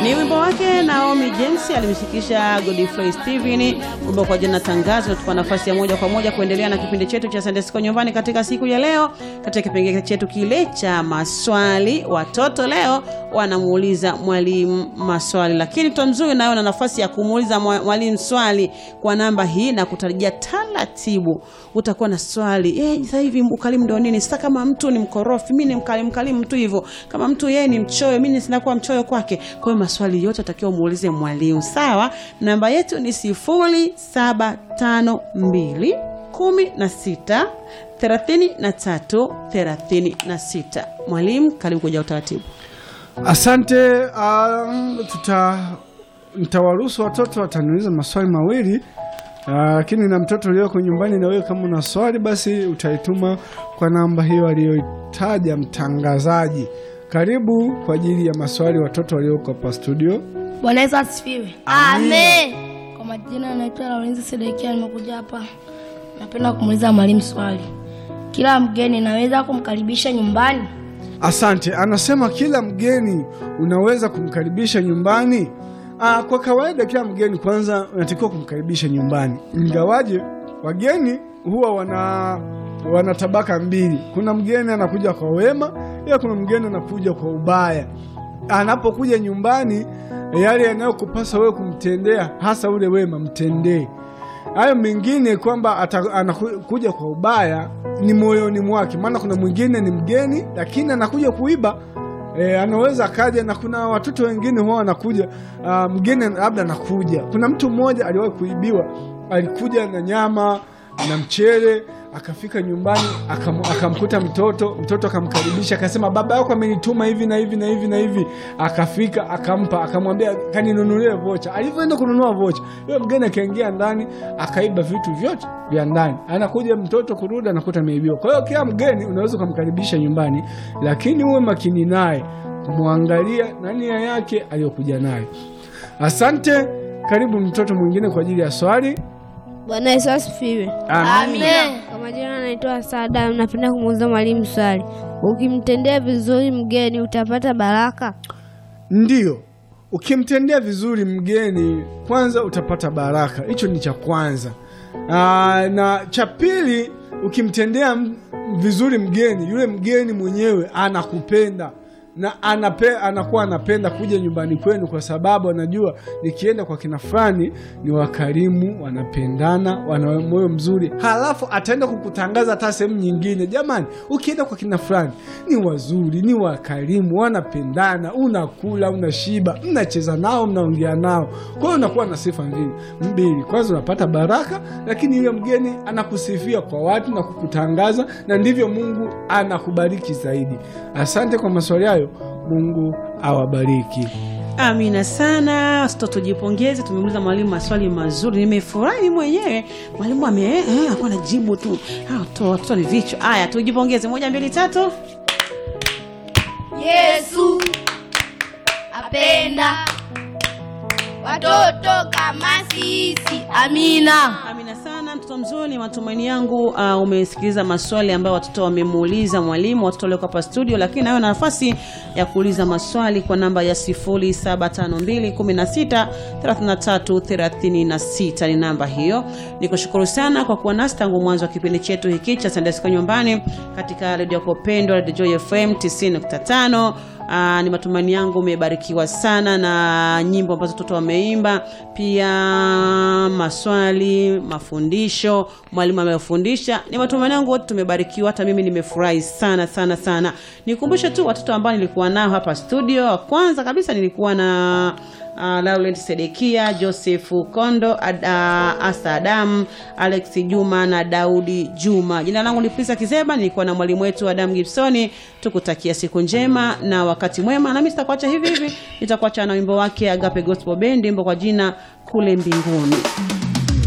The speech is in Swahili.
Ni wimbo wake Naomi James alimshikisha Godfrey Steven, wimbo kwa jina Tangazo. Natupa nafasi ya moja kwa moja kuendelea na kipindi chetu cha Sunday School nyumbani katika siku ya leo, katika kipengele chetu kile cha maswali. Watoto leo wanamuuliza mwalimu maswali, lakini Tomzuri nayo na nafasi ya kumuuliza mwalimu swali kwa namba hii na kutarajia taratibu utakuwa na swali eh, sasa hivi ukalimu ndio nini? Sasa kama mtu ni mkorofi, mimi ni mkalimu mkalimu tu hivyo. Kama mtu yeye ni mchoyo, mimi sinakuwa mchoyo kwake. Kwa hiyo maswali yote atakiwa muulize mwalimu. Sawa, namba yetu ni sifuri saba tano mbili kumi na sita thelathini na tatu thelathini na sita. Mwalimu, karibu kuja utaratibu. Asante. Uh, tuta nitawaruhusu watoto wataniuliza maswali mawili lakini uh, na mtoto ulioko nyumbani, na wewe kama una swali basi utaituma kwa namba hiyo aliyoitaja mtangazaji. Karibu kwa ajili ya maswali watoto walioko hapa studio. Bwana Yesu asifiwe. Amen. Kwa majina anaitwa Laurenzi Sedekia, nimekuja hapa, napenda kumuuliza mwalimu swali. Kila mgeni naweza kumkaribisha nyumbani? Asante. Anasema kila mgeni unaweza kumkaribisha nyumbani. Aa, kwa kawaida kila mgeni kwanza unatakiwa kumkaribisha nyumbani, ingawaje wageni huwa wana wana tabaka mbili. Kuna mgeni anakuja kwa wema, ila kuna mgeni anakuja kwa ubaya. Anapokuja nyumbani, yale yanayokupasa wewe kumtendea, hasa ule wema, mtendee. Hayo mengine kwamba anakuja kwa ubaya ni moyoni mwake, maana kuna mwingine ni mgeni lakini anakuja kuiba. E, anaweza akaja na kuna watoto wengine huwa wanakuja, uh, mgeni labda anakuja. Kuna mtu mmoja aliwahi kuibiwa, alikuja na nyama na mchele, akafika nyumbani akam, akamkuta mtoto, mtoto akamkaribisha, akasema baba yako amenituma hivi na hivi na hivi na hivi. Akafika akampa, akamwambia kaninunulie vocha. Alivyoenda kununua vocha, yule mgeni akaingia ndani akaiba vitu vyote vya ndani. Anakuja mtoto kurudi, anakuta ameibiwa. Kwa hiyo kila mgeni unaweza ukamkaribisha nyumbani, lakini uwe makini naye, kumwangalia na nia yake aliyokuja nayo. Asante. Karibu mtoto mwingine kwa ajili ya swali. Bwana Yesu asifiwe. Amen. Kwa majina anaitwa Sada, napenda kumuuliza mwalimu swali. Ukimtendea vizuri mgeni utapata baraka? Ndiyo, ukimtendea vizuri mgeni kwanza utapata baraka. Hicho ni cha kwanza. Aa, na cha pili, ukimtendea vizuri mgeni, yule mgeni mwenyewe anakupenda na anape, anakuwa anapenda kuja nyumbani kwenu, kwa sababu anajua nikienda kwa kina fulani ni wakarimu, wanapendana, wana moyo mzuri. Halafu ataenda kukutangaza hata sehemu nyingine, jamani, ukienda kwa kina fulani ni wazuri, ni wakarimu, wanapendana, unakula, unashiba, mnacheza nao, mnaongea nao. Kwa hiyo unakuwa na sifa mbili mbili, kwanza unapata baraka, lakini yule mgeni anakusifia kwa watu na kukutangaza, na ndivyo Mungu anakubariki zaidi. Asante kwa maswali hayo. Mungu awabariki. Amina sana. Watoto tujipongeze, tumemuuliza mwalimu maswali mazuri, nimefurahi mwenyewe. Mwalimu ame eh, akuwa na jibu tu. Watoto ni vichwa. Haya, tujipongeze, moja mbili tatu. Yesu apenda watoto kama sisi. Amina. Amina sana mtoto mzuri, ni matumaini yangu uh, umesikiliza maswali ambayo watoto wamemuuliza mwalimu, watoto walioko hapa studio, lakini nayo na nafasi ya kuuliza maswali kwa namba ya 0752163336 ni namba hiyo. Nikushukuru sana kwa kuwa nasi tangu mwanzo wa kipindi chetu hiki cha Sunday School nyumbani katika redio yako pendwa Radio Joy FM 90.5. Aa, ni matumaini yangu umebarikiwa sana na nyimbo ambazo watoto wameimba, pia maswali, mafundisho, mwalimu amefundisha. Ni matumaini yangu wote tumebarikiwa, hata mimi nimefurahi sana sana sana. Nikumbushe tu watoto ambao nilikuwa nao hapa studio. Kwanza kabisa nilikuwa na Uh, Laurent Sedekia, Joseph Kondo, Ad, uh, Asa Adam, Alex Juma na Daudi Juma. Jina langu ni Prisa Kizeba, nilikuwa na mwalimu wetu Adam Gibsoni. Tukutakia siku njema na wakati mwema, na mimi sitakuacha hivi hivi, nitakuacha na wimbo wake Agape Gospel Band, wimbo kwa jina kule mbinguni.